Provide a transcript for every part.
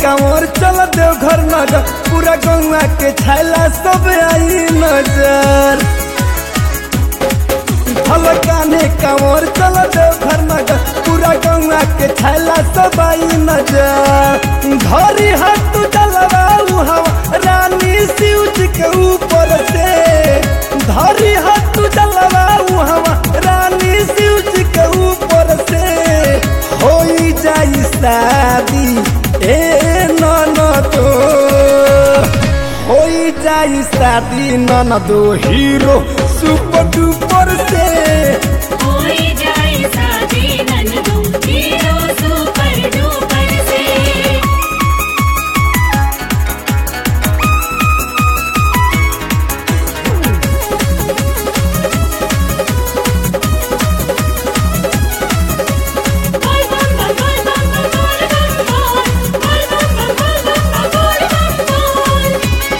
कांवर चल देव घर नगर पूरा गौवा के छैला सब आई नजर भल काने कांवर चल देव घर नगर पूरा गौवा के छैला सब आई नजर धरी हाथ डलवा हवा रानी शिव जी के ऊपर से धरी हाथ डलवा हवा रानी शिव जी के ऊपर से हो जाई शादी ए ननदो हो जाई शादी ननदो हीरो सुपर डुपर से होई जाए शादी ननदो हीरो सुपर डुपर से बोल बम बम बोल बम बम बोल बम बोल बोल बम बम बोल बम बम बोल बम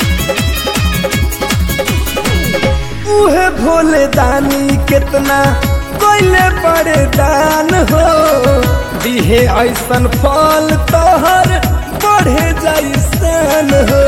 बोल उहे भोले दानी कितना कोइले बड़े दान हो दिहे ऐसन फल तोहर बढ़े जैसन हो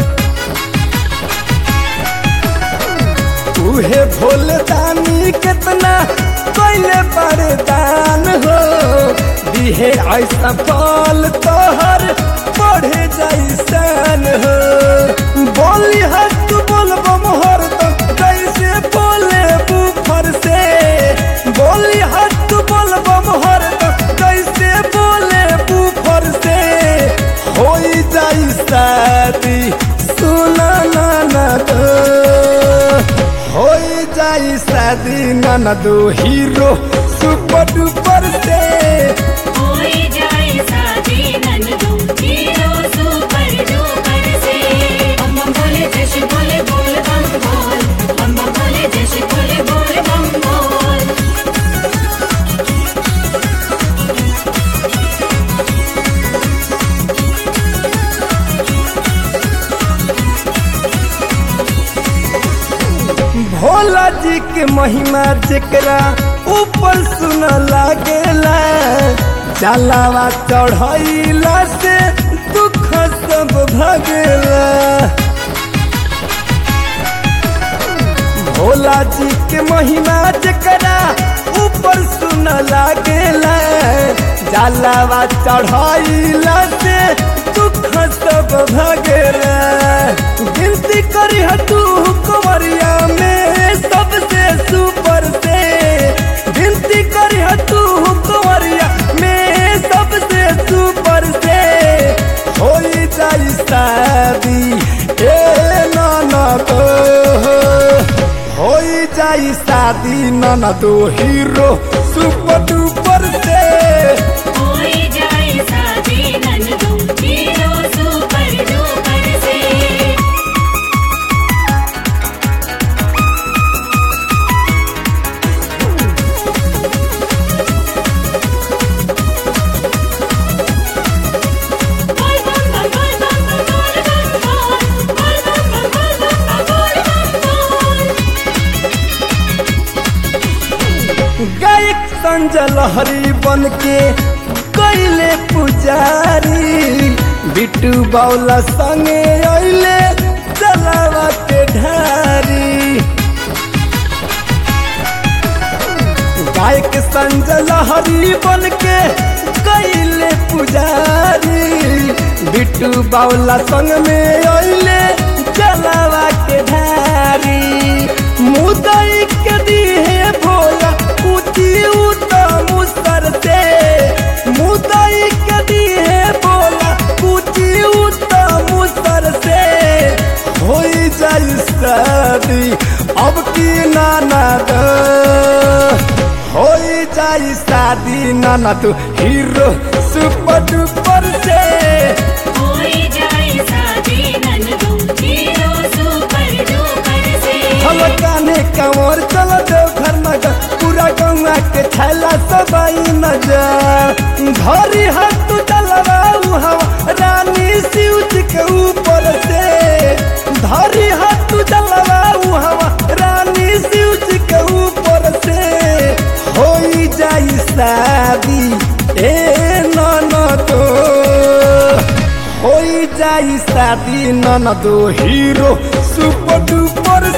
उहे भोले दानी कितना कोइले बड़े दान हो दिहे ऐसा फल तोहर बढ़े जैसन हो बोली हस्त बोलबो मोहर तो कैसे बोले बुफर से बोली हस्त बोलबो मोहर तो कैसे बोले बुफर से हो जाई शादी सुना ना ना दो हो जाई शादी ननदो हीरो सुपर डुपर से होई जाए शादी ननदो हीरो सुपर डुपर से हम बोले जैसे बोले बोल बम बोल हम बोले जैसे बोले बोल बम बोल भोला जी के महिमा जेकरा ऊपर सुन लागेला जलावा चढ़ैला से दुख सब भगेला भोला जी के महिमा जेकरा ऊपर सुन लागेला जलावा चढ़ैला से दुख सब भगेला गिनती करी तू कुंवरिया में सबसे सुपर से गिनती करी तू कुंवरिया में सबसे सुपर से हो जाई शादी ए ननदो हो जाई शादी ननदो हीरो सुपर डुपर से होई जाए शादी ननदो हीरो सुपर डुपर से बोल बम बम बोल बम बम बोल बम बोल बोल बम बम बोल बम बम बोल बम बोल गायक संजय लहरी बन के कैले पुजारी बिट्टू बाउला संगे अइले चलावा के ढारी गायक संजय लहरी बन के कैले पुजारी बिट्टू बाउला संग में अइले चलावा के ढारी मुदई के दिहे भोला ऊंची उता मुसर से मुदई के दिहे भोला ऊंची उता मुसर से हो जाई शादी अब की नाना दो हो जाई शादी नाना तू हीरो सुपर डुपर से होई जाए शादी ननदो हीरो सुपर डुपर से हम काने कंवर चल देव घर नगर पूरा गौवा के छैला सब आई नजर धरी हाथ डलवा हवा रानी शिव जी के ऊपर से धरी हाथ डलवा हवा रानी शिव जी के ऊपर से हो जाई शादी ए ननदो हो जाई शादी नन दो हीरो सुपर डुपर